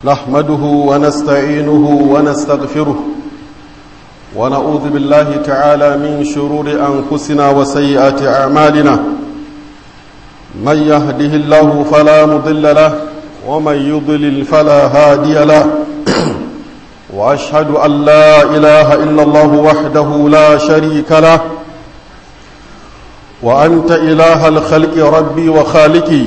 نحمده ونستعينه ونستغفره ونعوذ بالله تعالى من شرور أنفسنا وسيئات أعمالنا من يهده الله فلا مضل له ومن يضلل فلا هادي له وأشهد أن لا إله إلا الله وحده لا شريك له وأنت إله الخلق ربي وخالقي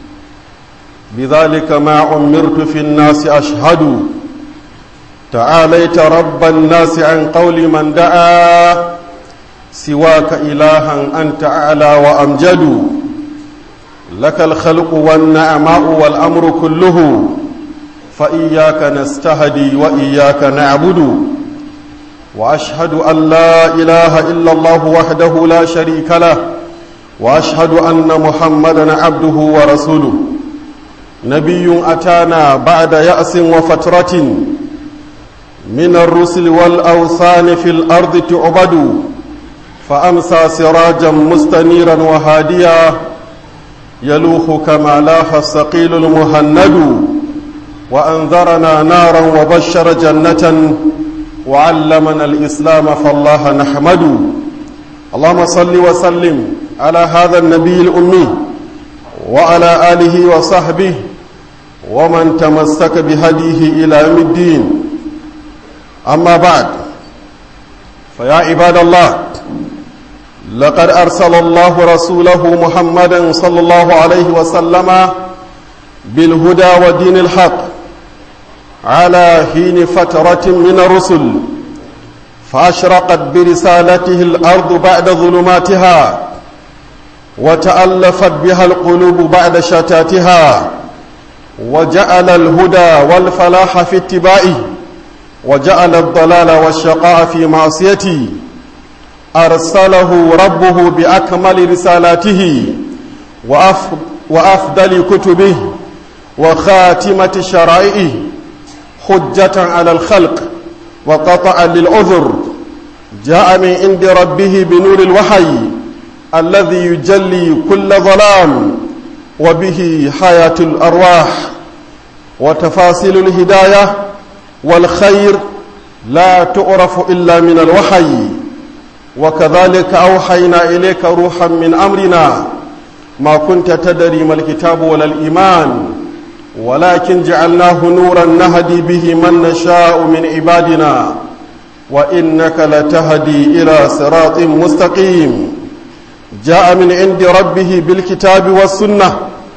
بذلك ما عمرت في الناس أشهد تعاليت رب الناس عن قول من دعا سواك إلها أنت أعلى وأمجد لك الخلق والنعماء والأمر كله فإياك نستهدي وإياك نعبد وأشهد أن لا إله إلا الله وحده لا شريك له وأشهد أن محمدا عبده ورسوله نبي أتانا بعد يأس وفترة من الرسل والأوثان في الأرض تعبد فأمسى سراجا مستنيرا وهاديا يلوح كما لاح الثقيل المهند وأنذرنا نارا وبشر جنة وعلمنا الإسلام فالله نحمد اللهم صل وسلم على هذا النبي الأمي وعلى آله وصحبه ومن تمسك بهديه إلى يوم الدين أما بعد فيا عباد الله لقد أرسل الله رسوله محمدا صلى الله عليه وسلم بالهدى ودين الحق على حين فترة من الرسل فأشرقت برسالته الأرض بعد ظلماتها وتألفت بها القلوب بعد شتاتها وجعل الهدى والفلاح في اتباعه وجعل الضلال والشقاء في معصيته أرسله ربه بأكمل رسالاته وأفضل كتبه وخاتمة شرائعه حجة على الخلق وقطعا للعذر جاء من عند ربه بنور الوحي الذي يجلي كل ظلام وبه حياة الأرواح وتفاصيل الهداية والخير لا تعرف إلا من الوحي وكذلك أوحينا إليك روحا من أمرنا ما كنت تدري ما الكتاب ولا الإيمان ولكن جعلناه نورا نهدي به من نشاء من عبادنا وإنك لتهدي إلى صراط مستقيم جاء من عند ربه بالكتاب والسنة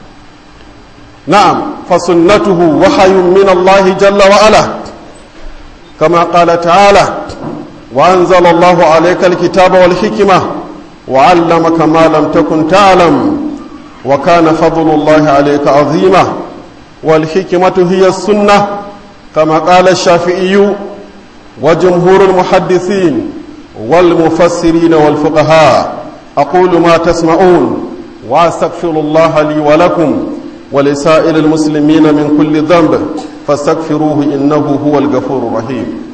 نعم فسنته وحي من الله جل وعلا كما قال تعالى وأنزل الله عليك الكتاب والحكمة وعلمك ما لم تكن تعلم وكان فضل الله عليك عظيما والحكمة هي السنة كما قال الشافعي وجمهور المحدثين والمفسرين والفقهاء أقول ما تسمعون وأستغفر الله لي ولكم ولسائر المسلمين من كل ذنب فاستغفروه إنه هو الغفور الرحيم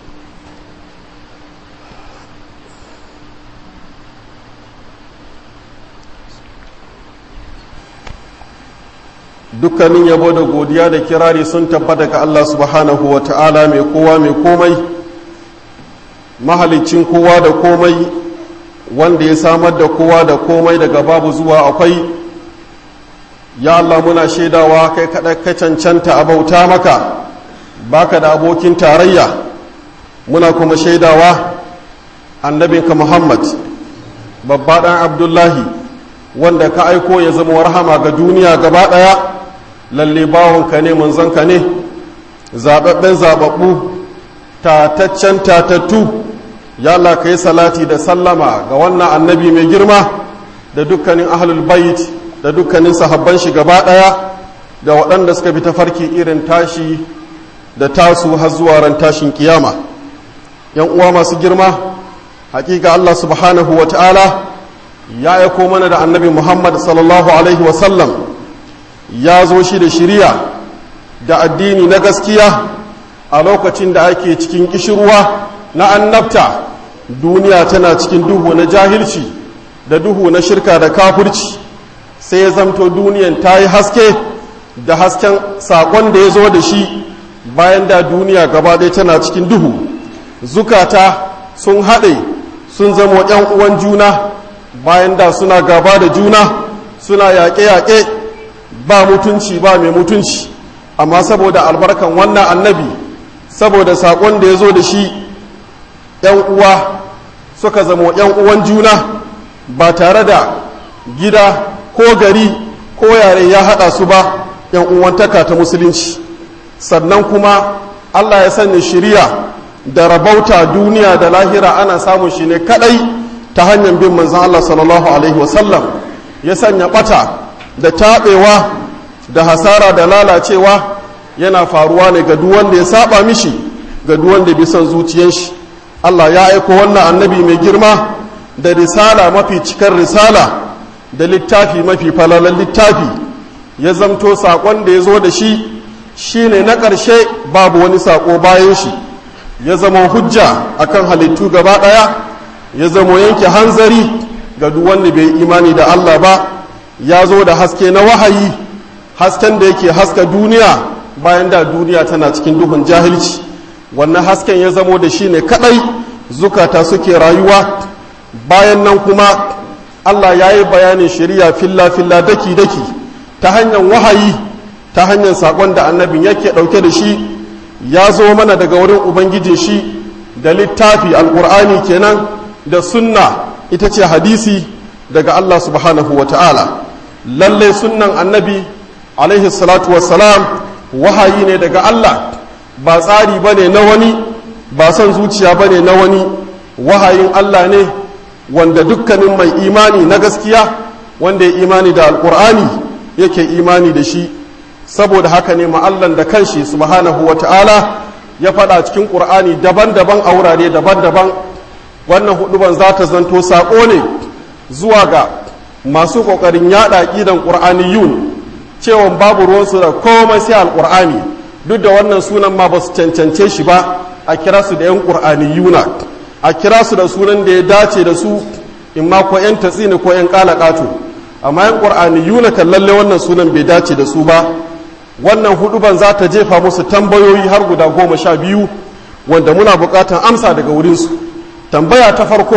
dukkanin yabo da godiya da kirari sun tabbata ga Allah subhanahu wa ta'ala mai kowa mai komai mahalicin kowa da komai wanda ya samar da kowa da komai daga babu zuwa akwai ya Allah muna shaidawa kai kaɗa ka cancanta a bauta maka baka da abokin tarayya muna kuma shaidawa annabinka muhammad babba ɗan abdullahi wanda ka aiko ya zama warhama ga duniya gaba ɗaya lalle bawonka ne manzanka ne zaɓaɓɓen zaɓaɓɓu tataccen tatattu ya Allah ka yi salati da sallama ga wannan annabi mai girma da dukkanin ahlul bait da dukkanin sahabban shi gaba ɗaya da waɗanda suka bi tafarki irin tashi da tasu har zuwa ran tashin kiyama yan uwa masu girma hakika Allah subhanahu wa ta'ala ya aiko mana da annabi Muhammad sallallahu alaihi wa sallam ya zo shi da shiriya da addini na gaskiya a lokacin da ake cikin kishirwa na annabta duniya tana cikin duhu na jahilci da duhu na shirka da kafirci sai ya zamto duniyan ta yi haske da hasken saƙon da ya zo da shi bayan da duniya gaba ɗaya tana cikin duhu zukata sun haɗe sun zama ‘yan uwan juna bayan da suna gaba da juna suna yaƙe-yaƙe ba mutunci ba mai mutunci amma saboda albarkan wannan annabi saboda saƙon da ya zo da shi ‘yan uwa suka zama ‘yan uwan juna ba tare da gida ko gari ko yare ya haɗa su ba ‘yan uwantaka ta musulunci sannan kuma allah ya sanya shirya da rabauta duniya da lahira ana samun shi ne kadai ta hanyar bin manzan allah sallallahu alaihi wasallam ya sanya bata da taɓewa da hasara da lalacewa yana faruwa ne ga duk wanda ya saba mishi ga duk wanda bi son zuciyar shi Allah ya aiko wannan annabi mai girma da risala mafi cikar risala da littafi mafi falalan littafi ya zamto saƙon da ya zo da shi shine na ƙarshe babu wani saƙo bayan shi ya zama hujja akan halittu gaba ɗaya ya zama yanke hanzari ga duk wanda bai imani da Allah ba ya zo da haske na wahayi hasken da yake haska duniya bayan da duniya tana cikin duhun jahilci wannan hasken ya zamo da shi ne kadai zukata suke rayuwa bayan nan kuma Allah ya yi bayanin shari'a filla-filla daki-daki ta hanyar wahayi ta hanyar saƙon da annabin yake ɗauke da shi ya zo mana daga wurin ubangiji shi da littafi alƙur'ani kenan da sunna ita ce hadisi daga Allah subhanahu wa ta'ala lallai sunnan annabi alaihi salatu wassalam wahayi ne daga Allah ba tsari ba ne na wani ba son zuciya ba ne na wani wahayin Allah ne wanda dukkanin mai imani na gaskiya wanda ya imani da alkur'ani yake imani da shi saboda haka ne ma'allan da kanshi subhanahu wa ta'ala ya faɗa cikin ƙur'ani daban-daban a wurare daban-daban wannan huduban za ta zanto saƙo ne zuwa ga masu ƙoƙarin yaɗa ƙidan ƙur'aniyun cewa babu ruwansu da komai sai alƙur'ani duk da wannan sunan ma ba su cancance shi ba a kira su da 'yan ƙur'aniyuna a kira su da sunan da ya dace da su in ma ko 'yan tatsini ko 'yan ƙalaƙato amma 'yan ƙur'aniyuna kan lalle wannan sunan bai dace da su ba wannan huduban za ta jefa musu tambayoyi har guda goma sha biyu wanda muna buƙatar amsa daga wurinsu tambaya ta farko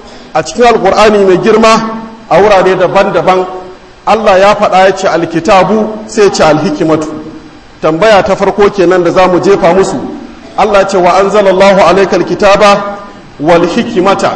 a cikin alƙur'ani mai girma a wurare daban-daban allah ya faɗa ya ce alkitabu sai ce alhikimatu tambaya ta farko kenan da za mu jefa musu Allah ce wa anzalallahu alaika alkitaba wal hikimata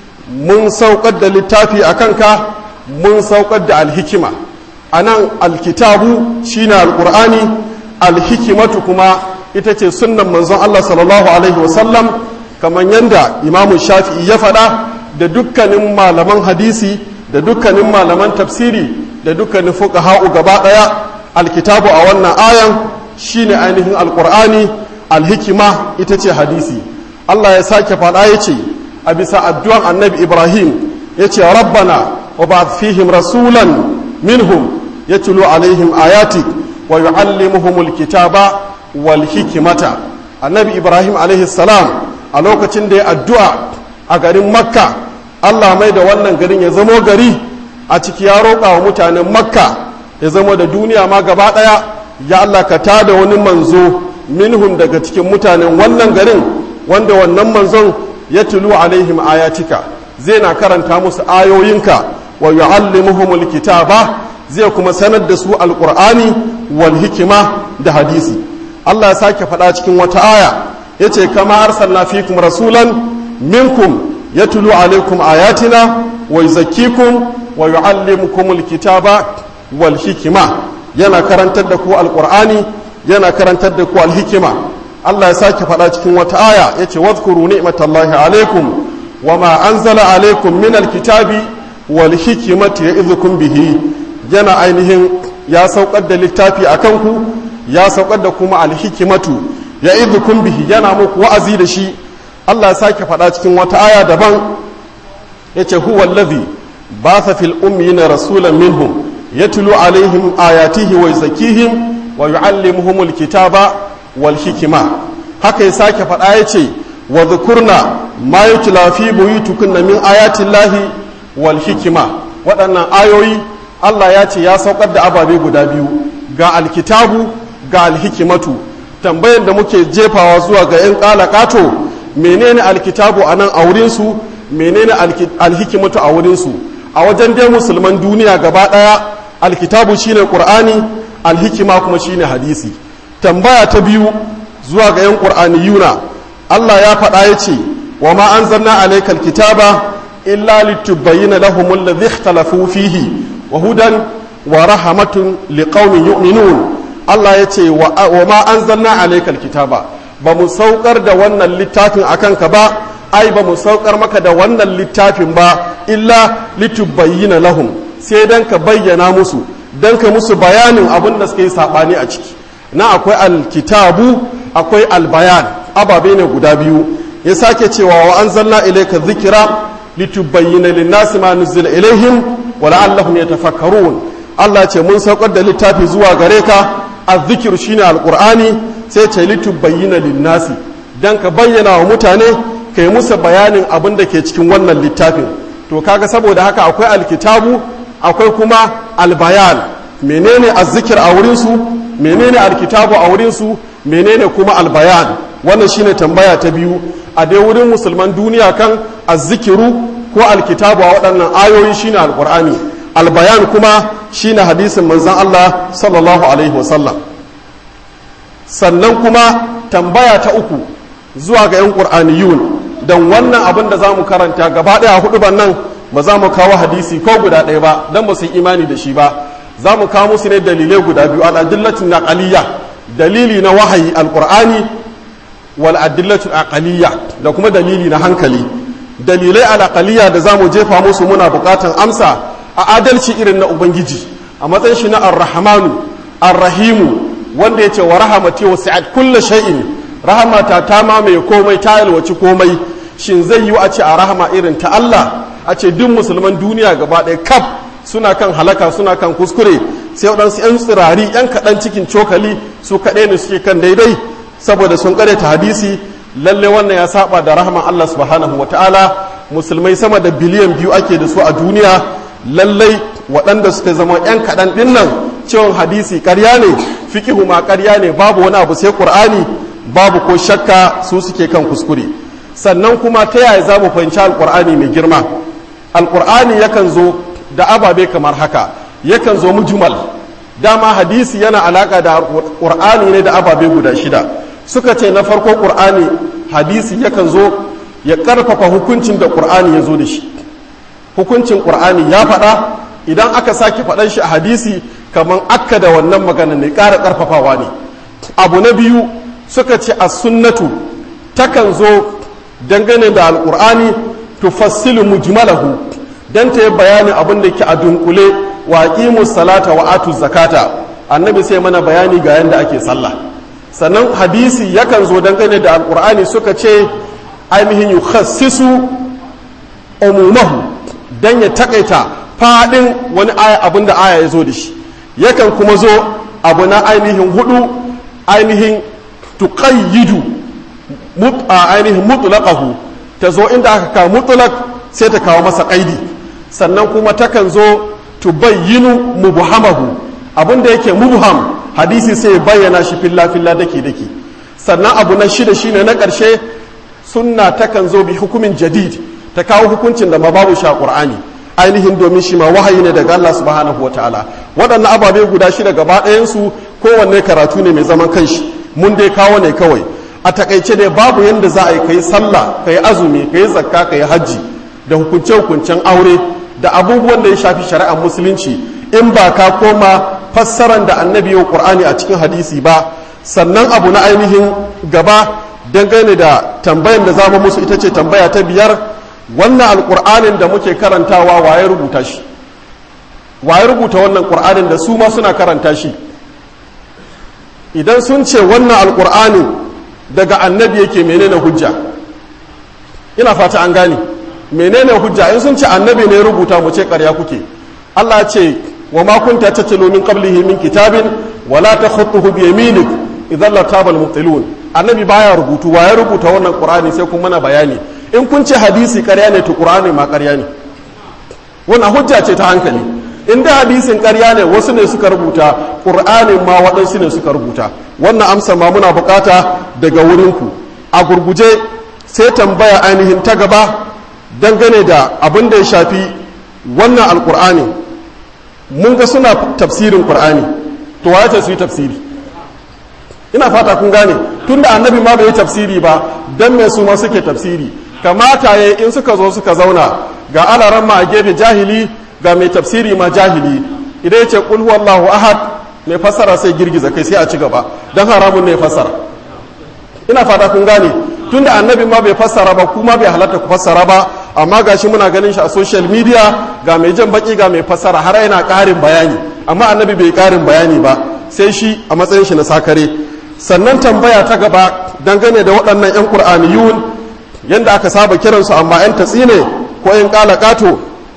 mun saukar da littafi a kanka mun saukar da alhikima a nan alkitabu shine alkur'ani alhikimatu kuma ita ce sunnan manzon Allah sallallahu alaihi wasallam kamar yadda imamu shafi'i ya faɗa da dukkanin malaman hadisi da dukkanin malaman tafsiri da dukkanin fuqaha'u gaba ɗaya alkitabu a wannan ayan shine ainihin alkur'ani alhikima ita ce hadisi Allah ya sake faɗa ya ce a bisa addu'an annabi ibrahim ya ce rabbana wa ba fihim rasulan minhum ya tulu alaihim ayati wa yu'allimuhumul kitaba wal hikimata annabi ibrahim alaihi salam a lokacin da ya addu'a a garin makka Allah mai da wannan garin ya zamo gari a ciki ya roƙa wa mutanen makka ya zama da duniya ma gaba ɗaya ya Allah ka tada wani manzo minhum daga cikin mutanen wannan garin wanda wannan manzon ya tulu alaihim ayatika zai na karanta musu ayoyinka wa yu'allimuhumul kitaba zai kuma sanar da su alqur'ani wal hikima da hadisi Allah ya sake faɗa cikin wata aya yace kama arsalna fikum rasulan minkum yatlu alaikum ayatina wa yuzakkikum wa yu'allimukumul kitaba wal hikima yana karantar da ku alqur'ani yana karantar da ku alhikima Allah ya sake faɗa cikin wata aya yace wadhkuru ni'matallahi alaikum wama anzala alaikum min alkitabi wal hikmati ya'idhukum bihi yana ainihin ya saukar da littafi akan ku ya saukar da kuma alhikimatu ya'idhukum bihi yana muku wa'azi da shi Allah ya sake faɗa cikin wata aya daban yace huwa allazi batha fil ummiyina rasulan minhum yatlu alaihim ayatihi wa yuzakkihim wa yu'allimuhumul kitaba wal hikima haka ya sake faɗa ya ce wa dhukurna ma yutla fi buyutikunna min ayati llahi wal hikima waɗannan ayoyi Allah ya ce ya saukar da ababe guda biyu ga alkitabu ga alhikimatu tambayar da muke jefawa zuwa ga 'yan ƙalaƙato menene alkitabu a nan a wurinsu menene alhikimatu a wurinsu a wajen dai musulman duniya gaba ɗaya alkitabu shine ƙur'ani alhikima kuma shine hadisi tambaya ta biyu zuwa ga 'yan ƙur'aniyuna allah ya faɗa ya ce wa ma an zanna alaikal kitaba illa litubayyana lahum alladhi ikhtalafu fihi wa hudan wa rahmatun liqaumin yu'minun Allah ya ce wa ma anzalna alaykal kitaba ba mu saukar da wannan littafin akan ka ba ai ba mu saukar maka da wannan littafin ba illa litubayyana lahum sai dan ka bayyana musu dan ka musu bayanin abin da suka yi sabani a ciki na akwai alkitabu akwai albayan ababe ne guda biyu ya sake cewa wa anzalna ilayka dhikra litubayyana lin-nasi ma nuzila ilaihim wa la'allahum yatafakkarun Allah ce mun saukar da littafi zuwa gare ka azzikir shine alqur'ani sai ce litubayyana lin-nasi dan ka bayyana wa mutane kai musu bayanin abin da ke cikin wannan littafin to kaga saboda haka akwai alkitabu akwai kuma albayan menene azzikir a wurin su menene alkitabu a wurin su menene kuma albayan wannan shine tambaya ta biyu a dai wurin musulman duniya kan azzikiru ko alkitabu a waɗannan ayoyi shine alqur'ani albayan kuma shine hadisin manzon Allah sallallahu alaihi wasallam sannan kuma tambaya ta uku zuwa ga 'yan ƙur'aniyun don wannan abin da za mu karanta gaba ɗaya hudu ban nan ba za mu kawo hadisi ko guda ɗaya ba don ba su imani da shi ba za mu kawo musu ne dalilai guda biyu al'adillatin naqaliyya dalili na wahayi alƙur'ani wal adillatul aqaliyya da kuma dalili na hankali dalilai alaqaliyya da za mu jefa musu muna buƙatan amsa a adalci irin na ubangiji a matsayin shi na arrahmanu arrahimu wanda ya ce wa rahamati wa sa'ad kulla shay'in rahamata ta mamaye komai ta yalwaci komai shin zai yi a ce a rahama irin ta Allah a ce duk musulman duniya gaba ɗaya kaf suna kan halaka suna kan kuskure sai waɗansu 'yan tsirari 'yan kaɗan cikin cokali su kaɗai ne suke kan daidai saboda sun ta hadisi lalle wannan ya saba da rahaman Allah subhanahu wa ta'ala musulmai sama da biliyan biyu ake da su a duniya lallai waɗanda suka zama 'yan kaɗan ɗin nan cewan hadisi ƙarya ne fikihu ma ƙarya ne babu wani abu sai ƙur'ani babu ko shakka su suke kan kuskure sannan kuma ta yaya za mu fahimci alƙur'ani mai girma alƙur'ani yakan zo da ababe kamar haka yakan zo mujmal dama hadisi yana alaƙa da ƙur'ani ne da ababe guda shida suka ce na farko ƙur'ani hadisi yakan zo ya ƙarfafa hukuncin da ƙur'ani ya zo da shi hukuncin ƙur'ani ya faɗa idan aka sake faɗan shi a hadisi kamar akka da wannan magana ne ƙara ƙarfafawa ne abu na biyu suka ce a sunnatu takan zo dangane da alƙur'ani tufassilu mujmalahu dan ta yi bayanin abin da ke a dunkule wa aqimu salata wa atu zakata annabi sai mana bayani ga yanda ake sallah sannan hadisi yakan zo dangane da alƙur'ani suka ce ainihin yukhassisu umumahu dan ya takaita fadin wani aya abin da aya ya zo da shi yakan kuma zo abu na ainihin hudu ainihin tuqayyidu ainihin mutlaqahu ta zo inda aka kawo mutlaq sai ta kawo masa qaidi sannan kuma takan zo tubayyinu mubhamahu abin da yake mubham hadisi sai bayyana shi filla filla dake dake sannan abu na shida shine na ƙarshe sunna takan zo bi hukumin jadid ta kawo hukuncin da ma babu shi a qur'ani ainihin domin shi ma wahayi ne daga Allah subhanahu wataala waɗannan ababe guda shida gaba ɗayansu kowanne karatu ne mai zaman kanshi mun dai kawo ne kawai a takaice dai babu yadda za a yi kai sallah kai azumi kai zakka kai hajji da hukunce hukuncen aure da abubuwan da ya shafi shari'ar musulunci in ba ka koma fassaran da annabi yau qur'ani a cikin hadisi ba sannan abu na ainihin gaba dangane da tambayan da zamu musu ita ce tambaya ta biyar wannan alƙur'anin da muke karantawa waye rubuta shi waye rubuta wannan ƙur'anin da su ma suna karanta shi idan sun ce wannan alƙur'anin daga annabi yake menene hujja ina fata an gane menene hujja in sun ce annabi ne rubuta mu ce ƙarya kuke Allah ya ce wa ma kunta tatlu min qablihi min kitabin wala takhutuhu bi yaminik idan la tabal mubtilun annabi baya rubutu waye rubuta wannan ƙur'ani sai kun mana bayani in kun ce hadisi ƙarya ne to ƙur'ani ma ƙarya ne wannan hujja ce ta hankali in da hadisin ƙarya ne wasu ne suka rubuta ƙur'anin ma waɗansu ne suka rubuta wannan amsa ma muna bukata daga wurinku a gurguje sai tambaya ainihin ta gaba dangane da abin da ya shafi wannan alƙur'ani mun ga suna tafsirin ƙur'ani to waye ce su yi tafsiri ina fata kun gane tunda annabi ma bai yi tafsiri ba dan me su ma suke tafsiri kamata ya in suka zo suka zauna ga alaran ma a gefe jahili ga mai tafsiri ma jahili idan ya ce kul huwallahu ahad mai fassara sai girgiza kai sai a ci gaba dan haramun ne fassara ina fata kun gane tunda annabi ma bai fassara ba kuma bai halatta ku fassara ba amma gashi muna ganin shi a social media ga mai jan baki ga mai fassara har yana karin bayani amma annabi bai karin bayani ba sai shi a matsayin shi na sakare sannan tambaya ta gaba dangane da waɗannan 'yan ƙur'aniyun yadda aka saba kiransu amma 'yan tatsine ko 'yan ƙato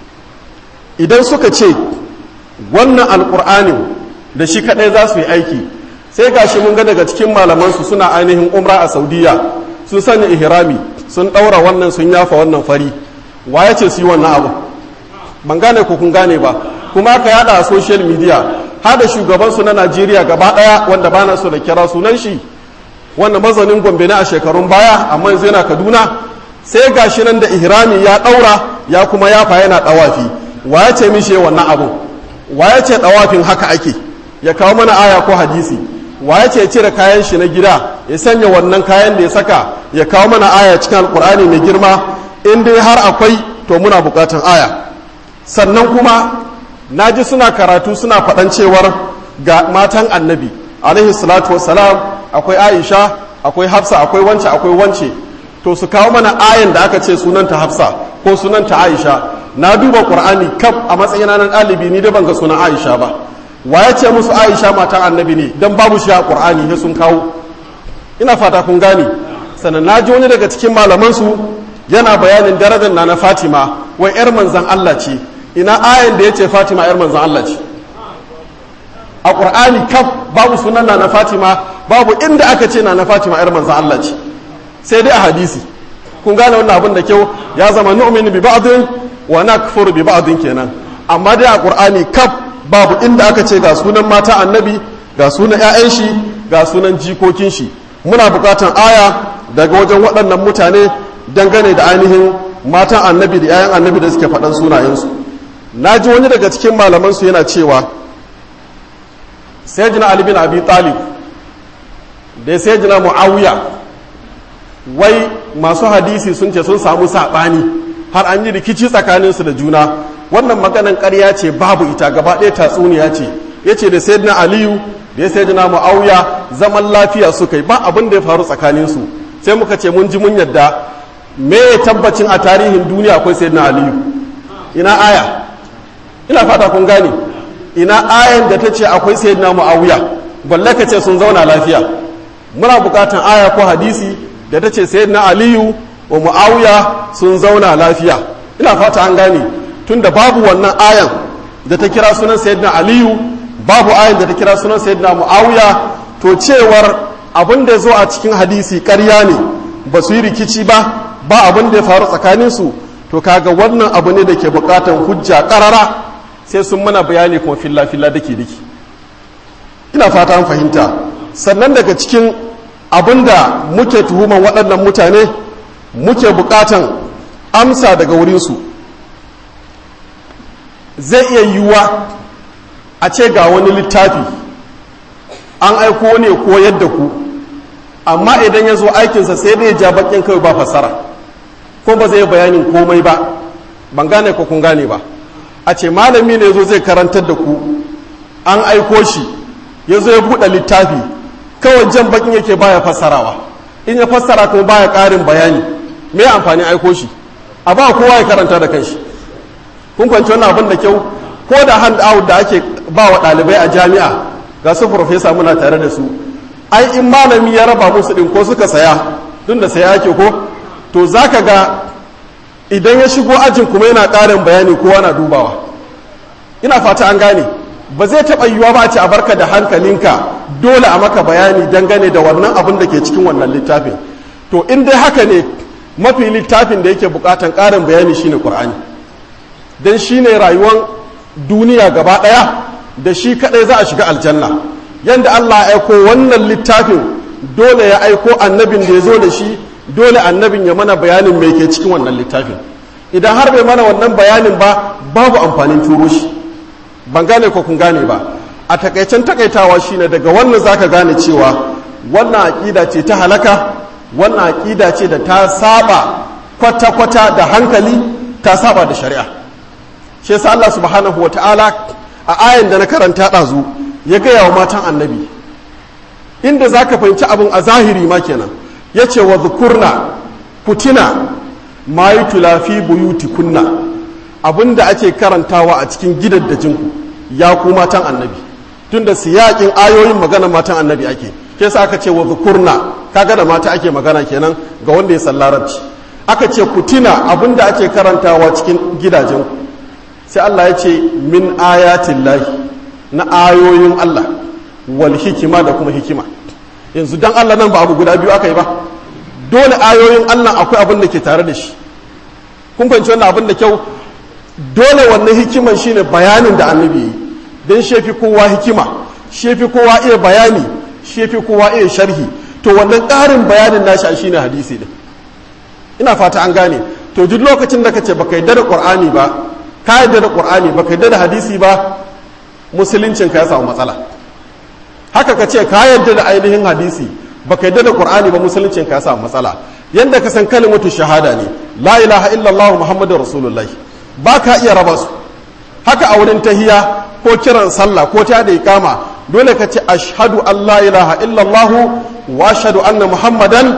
idan suka ce wannan alƙur'anin da shi kaɗai za su yi aiki sai gashi mun ga daga cikin malamansu suna ainihin umra a saudiya sun sanya ihrami sun ɗaura wannan sun yafa wannan fari wa ya ce su yi wannan abu ban gane ko kun gane ba kuma aka yada a social media hada shugabansu na najeriya gaba daya wanda bana so da kira sunan shi wanda mazanin gombe ne a shekarun baya amma yanzu yana kaduna sai gashi nan da ihrami ya daura ya kuma yafa yana dawafi wa ya ce mishi wannan abu wa ya ce dawafin haka ake ya kawo mana aya ko hadisi wa ya ce cire kayan shi na gida ya sanya wannan kayan da ya saka ya kawo mana aya cikin alkur'ani mai girma in dai har akwai to muna bukatan aya sannan kuma na ji suna karatu suna faɗan cewar ga matan annabi alaihi salatu wassalam akwai aisha akwai hafsa akwai wance akwai wance to su kawo mana ayan da aka ce sunanta hafsa ko sunanta aisha na duba qur'ani kaf a matsayin nan ɗalibi ni da ban ga sunan aisha ba wa ya ce musu aisha matan annabi ne dan babu shi a qur'ani ne sun kawo ina fata kun gane sannan na ji wani daga cikin malaman su yana bayanin darajar na na fatima wai yar manzan allah ce ina ayan da ya ce fatima yar manzan Allah ce a ƙur'ani kaf babu sunan na fatima babu inda aka ce na fatima yar manzan Allah ce sai dai a hadisi kun gane wannan abin da kyau ya zama nu'minu bi ba'din wa nakfuru bi ba'din kenan amma dai a ƙur'ani kaf babu inda aka ce ga sunan mata annabi ga sunan ƴaƴan shi ga sunan jikokin shi muna buƙatan aya daga wajen waɗannan mutane dangane da ainihin matan annabi da ƴaƴan annabi da suke faɗan sunayensu na ji wani daga cikin malamansu yana cewa sai jina Ali bin Abi Talib da sai jina Muawiya wai masu hadisi sun ce sun samu saɓani har an yi rikici tsakaninsu da juna wannan maganan ƙarya ce babu ita gaba ɗaya tatsuniya ce ya ce da sai Aliyu da ya sai jina Muawiya zaman lafiya suka yi ba abin da ya faru tsakaninsu sai muka ce mun ji mun yadda me tabbacin a tarihin duniya akwai sai Aliyu ina aya ina fata kun gane ina ayan da ta ce akwai sayyidina muawiya balle ka ce sun zauna lafiya muna bukatan aya ko hadisi da ta ce sayyidina aliyu wa muawiya sun zauna lafiya ina fata an gane tunda babu wannan ayan da ta kira sunan sayyidina aliyu babu ayan da ta kira sunan sayyidina muawiya to cewar abin da zo a cikin hadisi ƙarya ne ba su yi rikici ba ba abin da ya faru tsakaninsu to kaga wannan abu ne da ke bukatan hujja ƙarara sai sun mana bayani kuma filla-filla dake dake ina fata an fahimta sannan daga cikin abinda muke tuhuman waɗannan mutane muke buƙatan amsa daga wurinsu zai iya yiwuwa a ce ga wani littafi an aiko ne ko yadda ku amma idan ya zo aikinsa sai dai ja bakin kawai ba fasara ko ba zai bayanin komai ba ban gane ko kun gane ba a ce malami ne zo zai karantar da ku an aiko shi ya zo ya buɗe littafi kawai jan bakin yake baya fassarawa in ya fassara kuma baya ƙarin bayani me amfani aiko shi a ba kowa ya karanta da kanshi kun kwanci wannan abin da kyau ko da hand out da ake ba wa ɗalibai a jami'a ga su profesa muna tare da su ai in malami ya raba musu ɗin ko suka saya duk da saya ake ko to zaka ga idan ya shigo ajin kuma yana ƙarin bayani kowa na dubawa ina fata an gane ba zai taɓa yiwuwa ba a ce a barka da hankalinka dole a maka bayani dangane da wannan abin da ke cikin wannan littafin to in dai haka ne mafi littafin da yake bukatan ƙarin bayani shine ƙur'ani don shine rayuwar duniya gaba ɗaya da shi kaɗai za a shiga aljanna yadda Allah ya aiko wannan littafin dole ya aiko annabin da ya zo da shi dole annabin ya mana bayanin mai ke cikin wannan littafin idan har bai mana wannan bayanin ba babu amfanin turo shi ban gane ko kun gane ba a takaicen takaitawa shine daga wannan zaka gane cewa wannan aƙida ce ta halaka wannan aƙida ce da ta saba kwata-kwata da hankali ta saba da shari'a shi yasa Allah subhanahu wa ta'ala a ayan da na karanta ɗazu ya gaya wa matan annabi inda za ka fahimci abin a zahiri ma kenan ya ce wa zukurna kutina ma yi tulafi buyuti kunna abin da ake karantawa a cikin gidaddajinku ya ku matan annabi tunda siyaƙin ayoyin magana matan annabi ake ke sa aka ce wa zukurna kaga da mata ake magana kenan ga wanda ya san larabci aka ce kutina abin da ake karantawa cikin gidajenku sai Allah ya ce min ayatin lahi na ayoyin Allah wal hikima da kuma hikima yanzu dan Allah nan ba abu guda biyu aka yi ba dole ayoyin Allah akwai abin da ke tare da shi kun fahimci wannan abin da kyau dole wannan hikiman shine bayanin da annabi yi don shefi kowa hikima shefi kowa iya bayani shefi kowa iya sharhi to wannan ƙarin bayanin nashi shine hadisi din ina fata an gane to duk lokacin da kace baka yadda da qur'ani ba ka yadda da qur'ani baka yadda da hadisi ba musuluncin ka ya samu matsala haka ka ce ka yadda da ainihin hadisi baka yadda da qur'ani ba musuluncin ka ya samu matsala yanda ka san kalimatu shahada ne la ilaha illallah muhammadur rasulullah ba ka iya raba su haka a wurin tahiya ko kiran sallah ko ta da ikama dole ka ce ashhadu an la ilaha illallah wa ashhadu anna muhammadan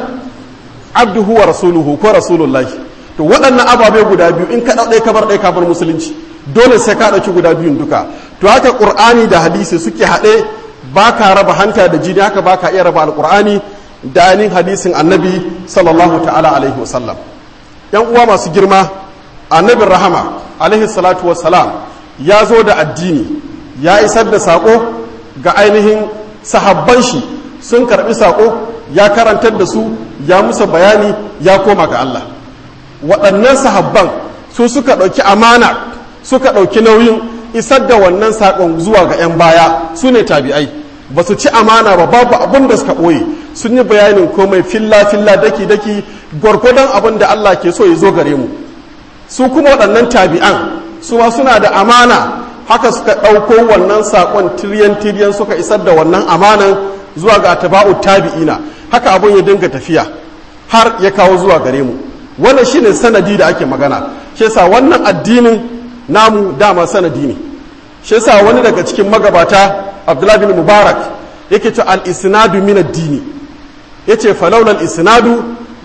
abduhu wa rasuluhu ko rasulullahi to waɗannan ababe guda biyu in ka ɗauɗai kabar ɗai kabar musulunci dole sai ka ɗauki guda biyun duka to haka ƙur'ani da hadisi suke haɗe ba ka raba hanta da jini haka ba ka iya raba alƙur'ani da ainihin hadisin annabi sallallahu ta'ala alaihi wasallam yan uwa masu girma annabin rahama alaihi salatu wassalam ya zo da addini ya isar da saƙo ga ainihin sahabban shi sun karɓi saƙo ya karantar da su ya musa bayani ya koma ga Allah waɗannan sahabban su suka ɗauki amana suka ɗauki nauyin isar da wannan saƙon zuwa ga 'yan baya su ne tabi'ai ba su ci amana ba babu abin da suka ɓoye sun yi bayanin komai filla-filla daki-daki gwargwadon abin da Allah ke so ya zo gare mu su kuma waɗannan tabi'an su ma suna da amana haka suka ɗauko wannan saƙon tiryan-tiryan suka isar da wannan amanan zuwa ga taba'u tabi'ina haka abin ya dinga tafiya har ya kawo zuwa gare mu wannan shine sanadi da ake magana shi yasa wannan addinin namu dama sanadi ne shi yasa wani daga cikin magabata Abdullah bin Mubarak yake ce al-isnadu min ad-dini yace falawla al-isnadu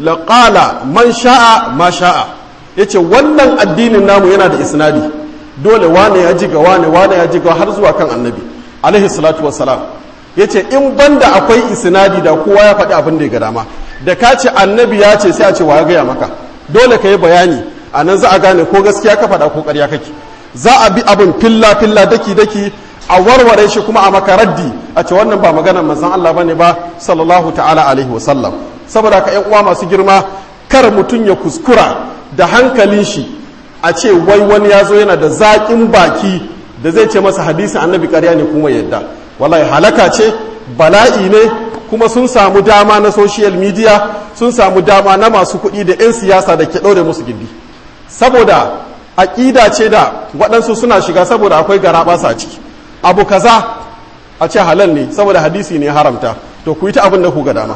laqala man sha'a ma sha'a yace wannan addinin namu yana da isnadi dole wane ya ji ga wane wane ya ji ga har zuwa kan annabi alaihi salatu wassalam ya ce in banda akwai isnadi da kowa ya faɗi abin da ya ga dama da ka ce annabi ya ce sai a ce wa ya gaya maka dole ka yi bayani a nan za a gane ko gaskiya ka faɗa ko ƙarya kake za a bi abin filla filla daki daki a warware shi kuma a makaraddi a ce wannan ba maganar manzon Allah bane ba sallallahu ta'ala alaihi wasallam saboda ka ƴan uwa masu girma kar mutum ya kuskura da hankalin shi a ce wai wani ya zo yana da zaƙin baki da zai ce masa hadisin annabi ƙarya ne kuma yadda wallahi halaka ce bala'i ne kuma sun samu dama na social media sun samu dama na masu kuɗi da 'yan siyasa da ke ɗaure musu gindi saboda aƙida ce da waɗansu suna shiga saboda akwai garaɓasa a ciki abu kaza a ce halal ne saboda hadisi ne haramta to ku yi ta abin da ku ga dama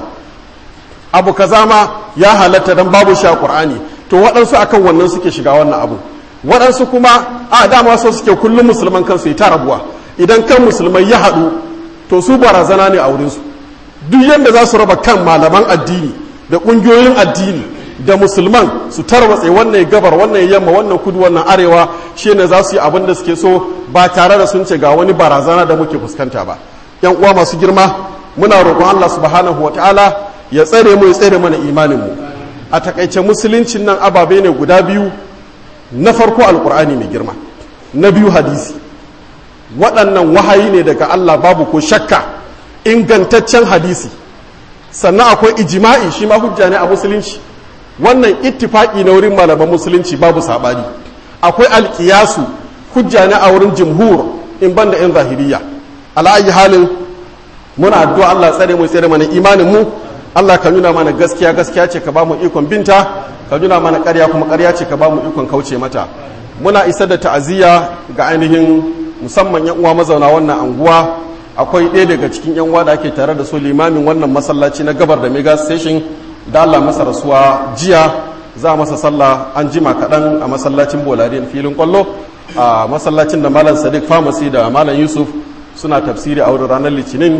abu kaza ma ya halatta don babu shi a ƙur'ani to waɗansu akan wannan suke shiga wannan abu waɗansu kuma a dama so suke kullum musulman kansu yi ta rabuwa idan kan musulmai ya haɗu to su barazana ne a wurinsu duk yadda za su raba kan malaman addini da ƙungiyoyin addini da musulman su tarwatse wannan gabar wannan yamma wannan kudu wannan arewa shi ne za su yi abin da suke so ba tare da sun ce ga wani barazana da muke fuskanta ba yan uwa masu girma muna roƙon Allah subhanahu wa ta'ala ya tsare mu ya tsare mana imanin mu a takaice musuluncin nan ababe ne guda biyu na farko alkur'ani mai girma na biyu hadisi waɗannan wahayi ne daga Allah babu ko shakka ingantaccen hadisi sannan akwai ijima'i shi ma hujja ne a musulunci wannan ittifaki na wurin malaman musulunci babu saɓani akwai alƙiyasu hujja ne a wurin jumhur in ban da 'yan zahiriya ala'ayi halin muna addu'a Allah tsare mu tsare mana imanin mu Allah ka nuna mana gaskiya gaskiya ce ka ba mu ikon binta ka nuna mana ƙarya kuma ƙarya ce ka ba mu ikon kauce mata muna isar da ta'aziyya ga ainihin musamman yan uwa mazauna wannan anguwa akwai ɗaya daga cikin yan uwa da ake tare da su limamin wannan masallaci na gabar da mega station da Allah masa rasuwa jiya za a masa sallah an jima kaɗan a masallacin bolariyan filin kwallo a masallacin da malam sadiq pharmacy da malam yusuf suna tafsiri a wurin ranar litinin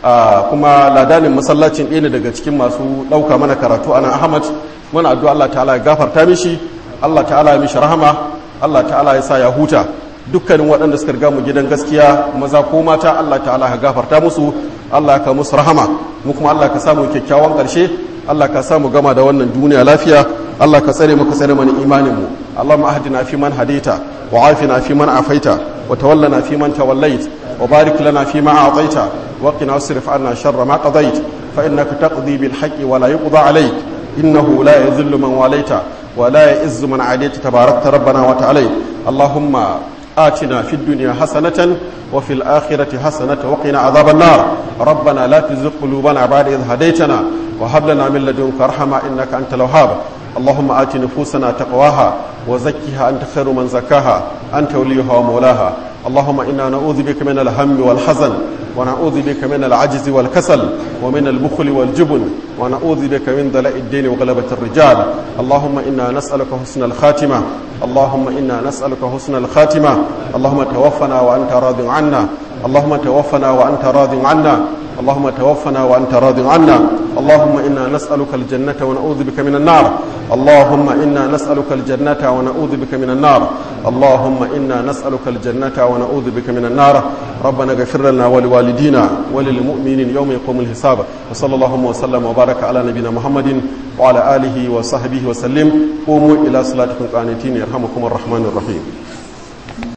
kuma ladanin masallacin ɗaya ne daga cikin masu ɗauka mana karatu ana ahmad muna addu'a Allah ta'ala ya gafarta mishi Allah ta'ala ya mishi rahama Allah ta'ala ya sa ya huta dukkanin waɗanda suka riga mu gidan gaskiya maza ko mata Allah ta'ala ya gafarta musu Allah ka musu rahama mu kuma Allah ka samu kyakkyawan ƙarshe Allah ka samu gama da wannan duniya lafiya Allah ka tsare mu ka tsare mana imanin mu Allahumma ahdina fi man hadaita wa afina fi man afaita wa tawallana fi man tawallait wa barik lana fi ma a'taita wa qina wasrif anna sharra ma qadait fa innaka taqdi bil haqqi wa la yuqda alayk innahu la yadhillu man walaita wa la ya'izzu man adayta tabarakta rabbana wa ta'ala Allahumma آتنا في الدنيا حسنة وفي الآخرة حسنة وقنا عذاب النار ربنا لا تزغ قلوبنا بعد إذ هديتنا وهب لنا من لدنك رحمة إنك أنت الوهاب اللهم آت نفوسنا تقواها وزكها أنت خير من زكاها أنت وليها ومولاها اللهم إنا نعوذ بك من الهم والحزن ونعوذ بك من العجز والكسل ومن البخل والجبن ونعوذ بك من دلاء الدين وغلبة الرجال اللهم إنا نسألك حسن الخاتمة اللهم إنا نسألك حسن الخاتمة اللهم توفنا وأنت راض عنا اللهم توفنا وأنت راض عنا اللهم توفنا وأنت راض عنا اللهم إنا نسألك الجنة ونعوذ بك من النار اللهم إنا نسألك الجنة ونعوذ بك من النار اللهم إنا نسألك الجنة ونعوذ بك من النار ربنا اغفر لنا ولوالدينا وللمؤمنين يوم يقوم الحساب وصلى الله وسلم وبارك على نبينا محمد وعلى آله وصحبه وسلم قوموا إلى صلاتكم قانتين يرحمكم الرحمن الرحيم